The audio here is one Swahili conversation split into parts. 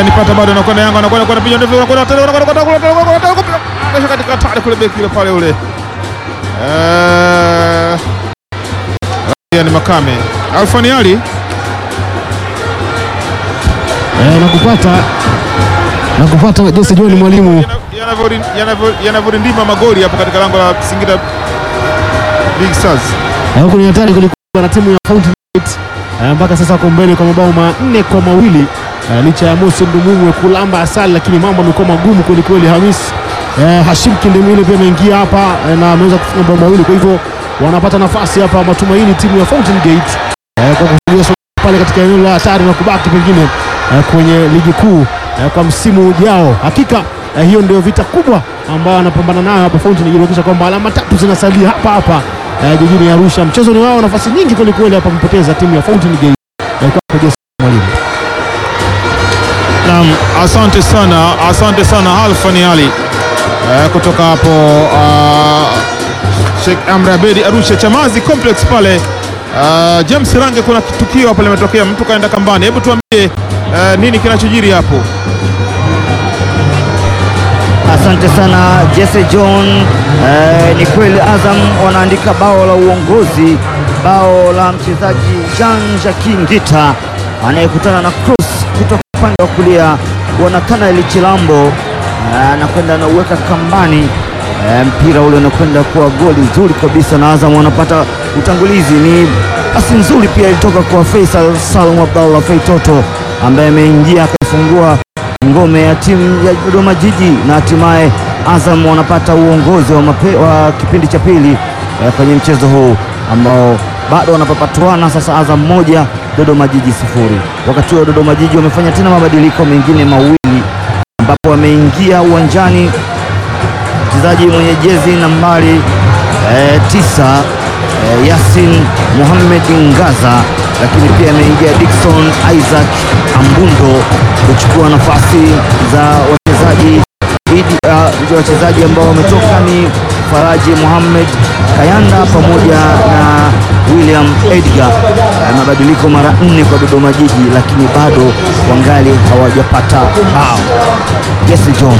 ananipata bado, anakwenda Yanga, anakwenda kwenda piga ndefu, anakwenda tena, anakwenda kwenda kule, anakwenda kwenda kule, anakwenda katika hatari kule, beki yule pale ule eh, ni Makame Alfani Ali Eh, nakupata nakupata Jesse John mwalimu Yanavyo- yanavyo- yanavyorindima magoli hapo katika lango la Singida Big Stars. Eh, huku ni hatari kulikuwa na timu ya Fountain Gate eh, mpaka sasa wako mbele kwa mabao manne kwa mawili eh, licha ya Mosi Ndumumwe kulamba asali, lakini mambo yamekuwa magumu kweli kweli. Hamis eh, Hashim Kindemile pia ameingia hapa eh, na ameweza kufunga mabao mawili, kwa hivyo wanapata nafasi hapa matumaini timu ya Fountain Gate eh, kwa kusogea sogea pale katika eneo la hatari na kubaki pengine eh, kwenye ligi kuu eh, kwa msimu ujao. Hakika eh, hiyo ndio vita kubwa ambayo anapambana nayo hapa Fountain Gate, kuhakikisha kwamba alama tatu zinasalia hapa hapa eh, jijini Arusha. Mchezo ni wao, nafasi nyingi kweli kweli hapa mpoteza timu ya Fountain Gate eh, kwa Jesse mwalimu. Naam, asante sana, asante sana Alfani Ali eh, kutoka hapo uh, Sheikh Amri Abedi Arusha Chamazi Complex pale. Uh, James Range, kuna tukio hapa limetokea, mtu kaenda kambani. Hebu tuambie uh, nini kinachojiri hapo? Asante sana Jesse John. Eh, ni kweli Azam wanaandika bao la uongozi, bao la mchezaji Jean Jacques Ngita anayekutana na cross kutoka upande wa kulia wa Nathanael Chilambo eh, anakwenda anauweka kambani. Eh, mpira ule unakwenda kuwa goli zuri kabisa, na Azam wanapata utangulizi. Ni pasi nzuri pia ilitoka kwa Faisal Salum Abdallah Feitoto ambaye ameingia akaifungua ngome ya timu ya Dodoma Jiji na hatimaye Azam wanapata uongozi wa, mape, wa kipindi cha pili eh, kwenye mchezo huu ambao bado wanapapatuana sasa, Azam moja Dodoma Jiji sifuri. Wakati huo Dodoma Jiji wamefanya tena mabadiliko mengine mawili ambapo wameingia uwanjani mchezaji mwenye jezi nambari eh, tisa eh, Yasin Mohamed Ngaza, lakini pia ameingia Dickson Isaac Ambundo kuchukua nafasi za wachezaji idi- ah, za wachezaji ambao wametoka ni Faraji Mohamed Kayanda pamoja na William Edgar. Eh, mabadiliko mara nne kwa Dodoma Jiji, lakini bado wangali hawajapata bao. Jesse John.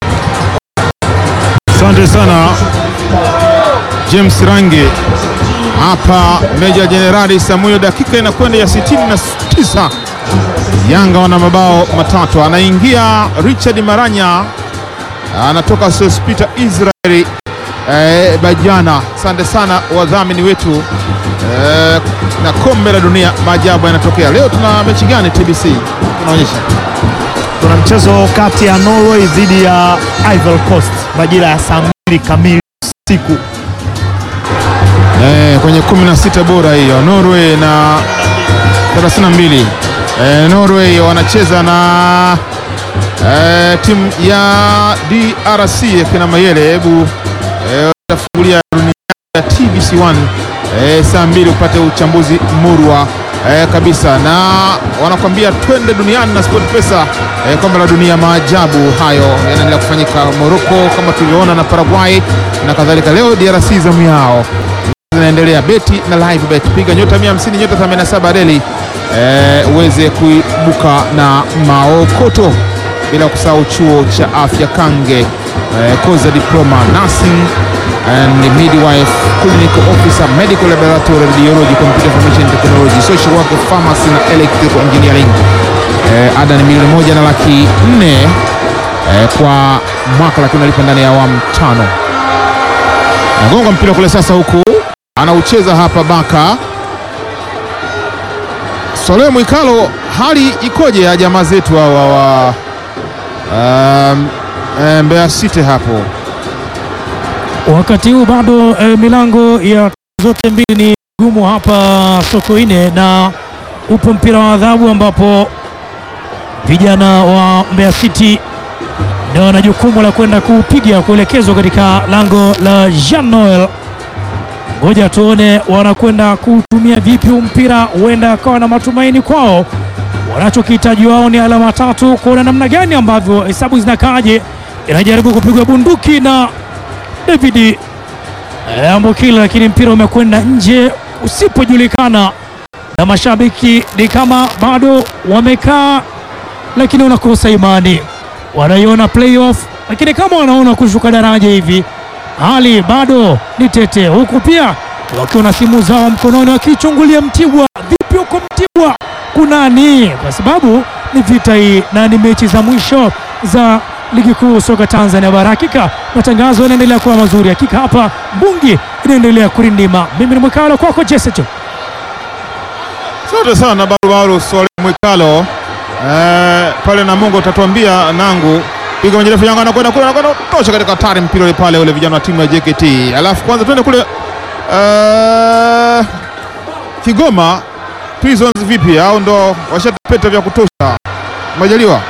Asante sana James Range hapa Meja Jenerali Samuel, dakika inakwenda ya 69. Yanga wana mabao matatu, anaingia Richard Maranya, anatoka Sospita Israeli eh, Bajana. Asante sana wadhamini wetu eh, na kombe la dunia, maajabu yanatokea leo. Tuna mechi gani TBC tunaonyesha? Kuna mchezo kati ya Norway dhidi ya Ivory Coast majira ya saa mbili kamili usiku. Eh, kwenye 16 bora hiyo Norway na 32. Eh, Norway wanacheza na eh, timu ya DRC ya kina Mayele. Hebu eh, utafungulia runinga ya TBC1 eh, saa mbili upate uchambuzi murwa eh, kabisa, na wanakwambia twende duniani na Sport Pesa eh, kombe la dunia. Maajabu hayo yanaendelea kufanyika Morocco kama tulivyoona na Paraguay na kadhalika. Leo DRC zamu yao zinaendelea beti na live bet, piga nyota 150 nyota 87 reli eh, uweze kuibuka na maokoto, bila kusahau chuo cha afya Kange eh, koza diploma nursing and midwife clinical officer medical laboratory radiology computer information technology social work pharmacy na electrical engineering eh, ada ni milioni moja na laki nne eh, kwa mwaka, lakini unalipa ndani ya awamu tano. Nagonga mpira kule sasa, huku anaucheza hapa Baka Sole Mwikalo, hali ikoje ya jamaa zetu hawa wa um, eh, Mbeya City hapo? Wakati huu bado eh, milango ya zote mbili ni gumu hapa Sokoine, na upo mpira wa adhabu ambapo vijana wa Mbeya City ndio wana jukumu la kwenda kupiga kuelekezwa katika lango la Jean Noel. Ngoja tuone wanakwenda kutumia vipi huu mpira, huenda akawa na matumaini kwao. Wanachokihitaji wao ni alama tatu, kuona namna gani ambavyo hesabu zinakaaje. Inajaribu kupigwa bunduki na David eh, Ambokile, lakini mpira umekwenda nje usipojulikana, na mashabiki ni kama bado wamekaa lakini wanakosa imani, wanaiona playoff, lakini kama wanaona kushuka daraja hivi, hali bado ni tete, huku pia wakiwa na simu zao mkononi wakichungulia Mtibwa. Vipi huko Mtibwa kunani? Kwa sababu ni vita hii na ni mechi za mwisho za ligi kuu soka Tanzania bara. Hakika matangazo yanaendelea kuwa mazuri, hakika hapa mbungi inaendelea kurindima. Mimi ni Mwikalo kwako Jesecho. Asante sana Barubaru Swali Mwikalo eh, pale Namungo utatuambia nangu piga kwenye refu Yanga anakwenda kule anakwenda tosha katika hatari mpira ule pale ule vijana wa timu ya JKT. Alafu kwanza twende kule eh, Kigoma Prisons vipi au ndo washatapeta vya kutosha Majaliwa?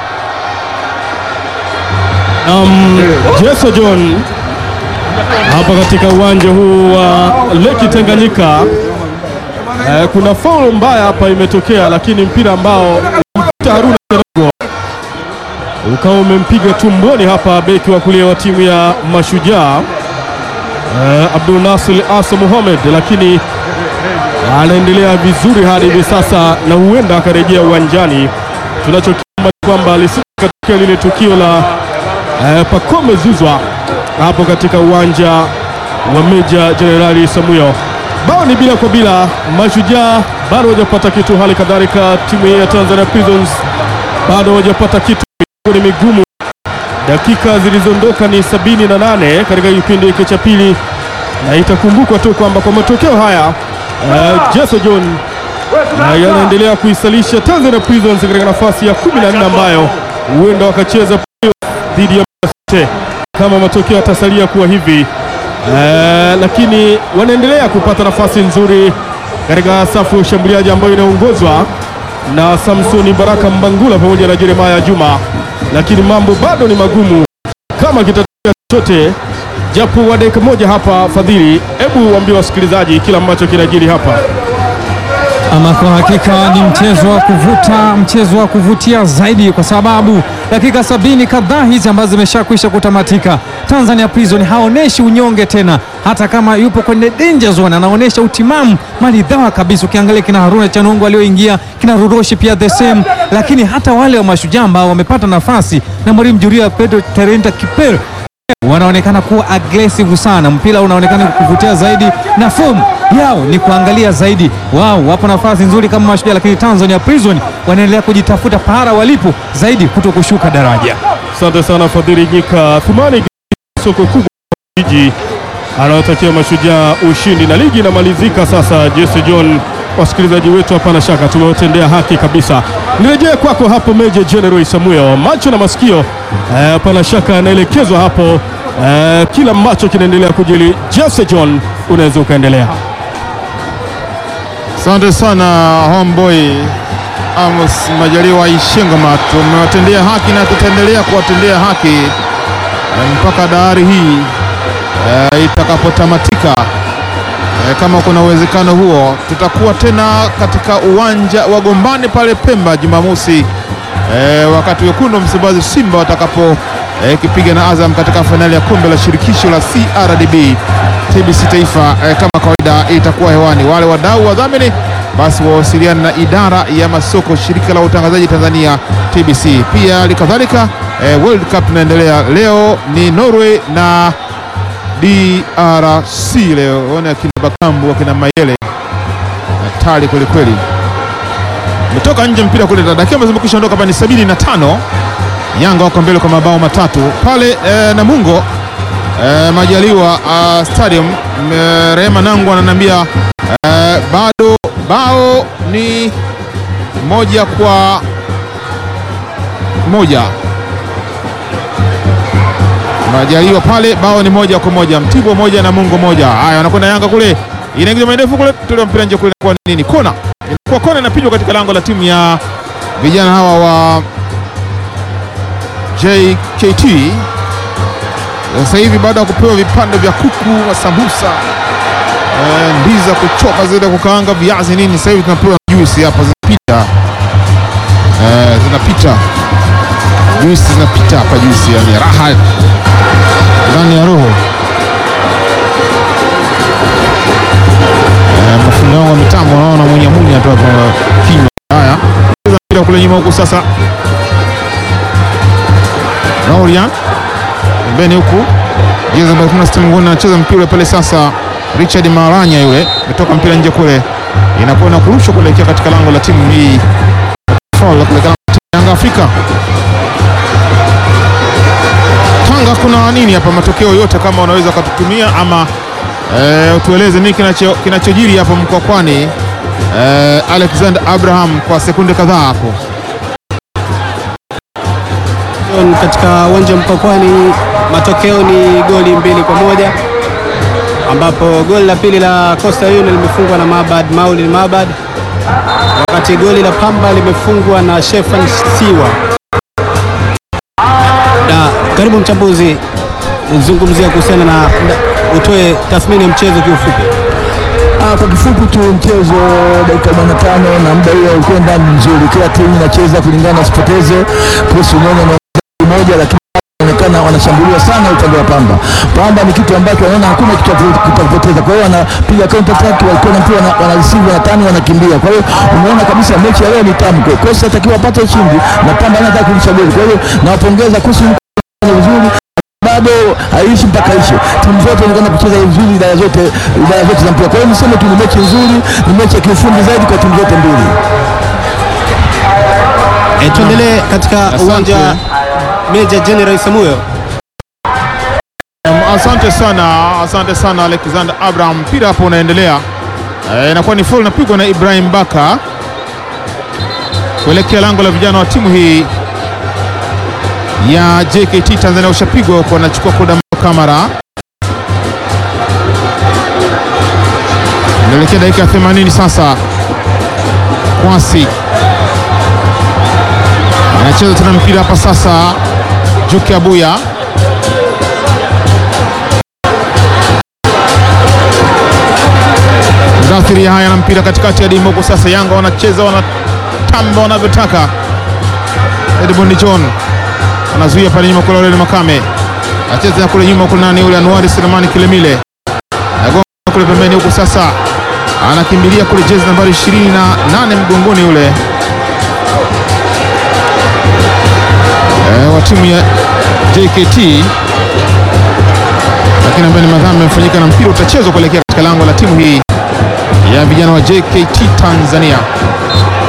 Um, Jeso John hapa katika uwanja huu wa Leki Tanganyika. Eh, kuna foul mbaya hapa imetokea, lakini mpira ambao ulimpita Haruna Serogo ukawa umempiga tumboni hapa beki wa kulia wa timu ya Mashujaa eh, Abdul Nasir Asa Mohamed, lakini anaendelea vizuri hadi hivi sasa na huenda akarejea uwanjani. Tunachokiomba ni kwamba lisije katika lile tukio la eh, Pacome Zuzwa hapo katika uwanja wa Meja Jenerali Samuyo. Bao ni bila kwa bila, Mashujaa bado hawajapata kitu, hali kadhalika timu hii ya Tanzania Prisons bado hawajapata kitu, ni migumu. Dakika zilizoondoka ni sabini na nane katika kipindi hiki cha pili, na itakumbukwa tu kwamba kwa matokeo haya eh, Jeso John na yanaendelea kuisalisha Tanzania Prisons katika nafasi ya 14 ambayo huenda wakacheza playoff dhidi ya Mbeya City kama matokeo yatasalia kuwa hivi. Eh, lakini wanaendelea kupata nafasi nzuri katika safu ya ushambuliaji ambayo inaongozwa na Samsoni Baraka Mbangula pamoja na Jeremaya Juma, lakini mambo bado ni magumu kama kitatokea chochote japo wa dakika moja hapa. Fadhili, hebu waambie wasikilizaji kila ambacho kinajiri hapa. Ama kwa hakika ni mchezo wa kuvuta, mchezo wa kuvutia zaidi, kwa sababu dakika sabini kadhaa hizi ambazo zimeshakwisha kutamatika, Tanzania Prison haoneshi unyonge tena, hata kama yupo kwenye danger zone, anaonyesha utimamu maridhawa kabisa. Ukiangalia kina Haruna Chanongo alioingia, kina Ruroshi pia the same, lakini hata wale wa Mashujaa ambao wamepata nafasi na mwalimu Juria Pedro Terenta Kiper wanaonekana kuwa aggressive sana, mpira unaonekana kuvutia zaidi, na fomu yao ni kuangalia zaidi. Wao wapo nafasi nzuri kama Mashujaa, lakini Tanzania Prison wanaendelea kujitafuta pahala walipo zaidi, kuto kushuka daraja. Asante sana Fadhili Nyika. Thumani soko kubwa jiji anaotakia Mashujaa ushindi na ligi inamalizika sasa. Jesse John, wasikilizaji wetu, hapana shaka tumewatendea haki kabisa. Nirejee kwako hapo Meja General Samuel, macho na masikio eh, hapana shaka yanaelekezwa hapo eh, kila ambacho kinaendelea kujili. Jesse John, unaweza ukaendelea. Asante sana homeboy Amos Majaliwa Ishengoma, tumewatendea haki na tutaendelea kuwatendea haki eh, mpaka dahari hii eh, itakapotamatika. Eh, kama kuna uwezekano huo, tutakuwa tena katika uwanja wa Gombani pale Pemba Jumamosi eh, wakati wekundu wa Msimbazi Simba watakapo eh, kipiga na Azam katika fainali ya kombe la shirikisho la CRDB TBC Taifa. Eh, kama kawaida itakuwa hewani. Wale wadau wadhamini basi wawasiliane na idara ya masoko shirika la utangazaji Tanzania TBC. Pia halikadhalika eh, World Cup inaendelea leo, ni Norway na DRC leo. Ona akina Bakambu akina Mayele hatari kwelikweli, umetoka nje mpira kule, dakika ambazo zimekwisha ondoka hapa ni sabini na tano. Yanga wako mbele kwa mabao matatu pale eh, Namungo eh, Majaliwa uh, Stadium. Eh, Rehema Nangu ananiambia eh, bado bao ni moja kwa moja. Majaliwa pale bao ni moja kwa moja, Mtibwa moja na Mungo moja. Haya, wanakwenda Yanga kule, inaingiza maendefu kule, tule mpira nje kule, kwa nini kona, inakuwa kona inapigwa katika lango la timu ya vijana hawa wa JKT. Sasa hivi baada ya kupewa vipande vya kuku na sambusa eh, ndizi za kuchoka zile kukaanga viazi nini, sasa hivi tunapewa juisi hapa zinapita, eh, zinapita juisi zinapita hapa, juisi yani raha ndani ya roho. Eh, mafundi wangu wa mitambo wanaona mwenye mwenye tu hapa kinywa. Haya, mpira kule nyuma huku sasa, Laurian pembeni huku, jezi namba 16 mguni anacheza mpira pale sasa. Richard Maranya yule ametoka mpira nje kule, inakuwa na kurushwa kuelekea katika lango la timu hii foul kuelekea lango la timu ya Yanga Afrika. Tanga, kuna nini hapa? Matokeo yote kama unaweza ukatutumia ama eh, utueleze nini kinacho kinachojiri hapo Mkwakwani. Eh, Alexander Abraham kwa sekunde kadhaa hapo. John, katika uwanja wa Mkwakwani matokeo ni goli mbili kwa moja ambapo goli la pili la Coastal Union limefungwa na Mabad Maulid Mabad, wakati goli la Pamba limefungwa na Shefan Siwa. Na karibu mchambuzi, zungumzia kuhusiana na, na utoe tathmini ya mchezo kiufupi. Ah, kwa kifupi tu mchezo dakika 45 na muda huo ukwenda mzuri, kila timu inacheza kulingana na sipoteze plus unyonyo na moja, lakini inaonekana wanashambuliwa sana upande wa Pamba. Pamba ni kitu ambacho wanaona hakuna kitu cha kupoteza, kwa hiyo wanapiga counter attack, walikuwa na mpira wana- wana receive wanatani, wanakimbia. Kwa hiyo umeona kabisa mechi ya leo ni tamu, kwa hiyo kosa atakiwa apate ushindi na Pamba anataka kurudisha goli. Kwa hiyo nawapongeza kuhusu vizuri bado haishi mpaka ishe. Timu zote zinakwenda kucheza vizuri idara zote idara zote za mpira. Kwa hiyo niseme tu ni mechi nzuri, ni mechi ya kiufundi zaidi kwa timu zote mbili. E, tuendelee katika Asante. uwanja wa Meja General Samuel. Um, Asante sana, asante sana Alexander Abraham. Mpira hapo unaendelea, Eh, inakuwa ni foul inapigwa na Ibrahim Baka kuelekea lango la vijana wa timu hii ya JKT Tanzania. Ushapigwa huko, anachukua koda kamera, inaelekea dakika ya 80 sasa. Kwasi anacheza tena mpira hapa sasa, Juki Abuya Mdathiri haya na mpira katikati ya dimu huko sasa. Yanga wanacheza wanatamba wanavyotaka. Edmond John anazuia pale nyuma kule, Aurelio Makame acheza kule nyuma kule, nani yule Anuari Selemani Kilemile nagonga kule pembeni huku sasa, anakimbilia kule jezi nambari 28 mgongoni yule e, wa timu ya JKT lakini ambaye ni madhambi yamefanyika na mpira utachezwa kuelekea katika lango la timu hii ya vijana wa JKT Tanzania.